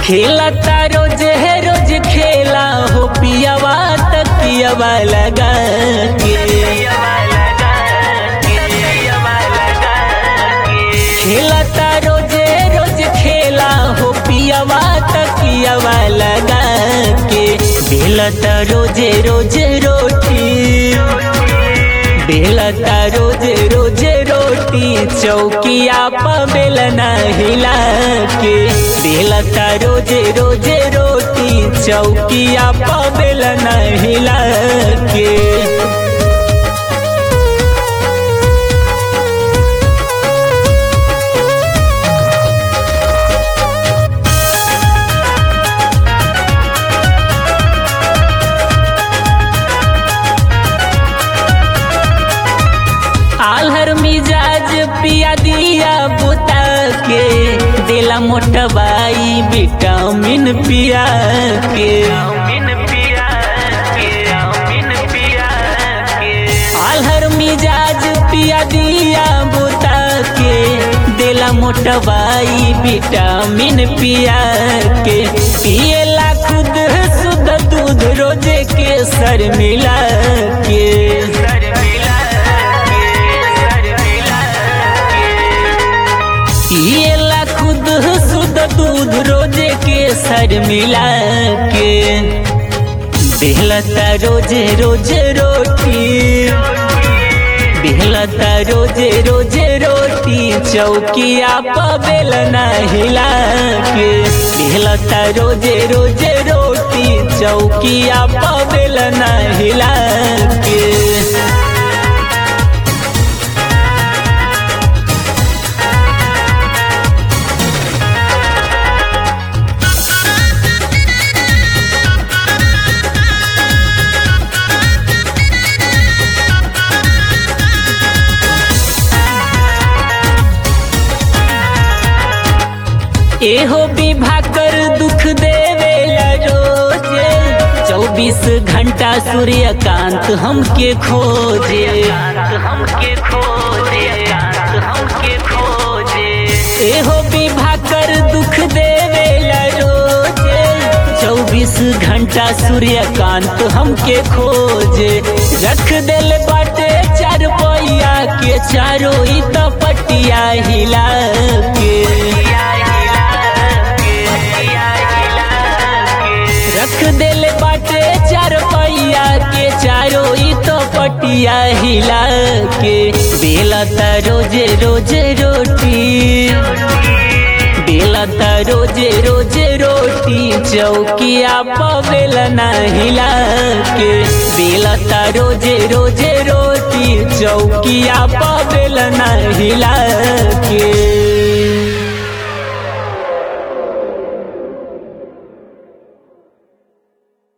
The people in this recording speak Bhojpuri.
खेलता रोज है रोज खेला हो पियावा तकियावा लगा के खेलता रोज रोज खेला हो पियावा तकियावा लगा के बेलता रोज रोज रोटी बेलता रोज रोज रोटी चौकिया पर बेलना हिला के बेलता रोज रोज रोटी चौकिया पर बेलना हिला के आलहर मिजाज पिया दिया बुता के दिला मोटबाई विटामिन पिया के आलहर मिजाज पिया दिया बुता के दिला मोटबाई विटामिन पिया के पियला खुद शुद्ध दूध रोजे के सर मिला के पियला खुद शुद्ध दूध रोजे के सर मिला के बेहलता रोजे रोजे रोटी बेहलता रोजे रोजे रोटी चौकिया पबेलना हिला के बेहलता रोजे रोजे रोटी चौकिया पबेलना हिला के एहो विभा कर दुख देवेला रोजे चौबीस घंटा सूर्यकांत हमके खोजे हमके खोजे हमके खोजे एहो विभा कर दुख देवेला रोजे चौबीस घंटा सूर्यकांत हमके खोजे रख दिल बाटे चार पैया के चारों ई तो पटिया हिला के रख दिल बाटे चार पैया के चारो ई तो पटिया हिला के बेलता रोजे रोजे रोटी बेलता रोजे रोजे रोटी चौकिया पबेलना हिला के बेलता रोजे रोजे रोटी चौकिया पबेलना हिला के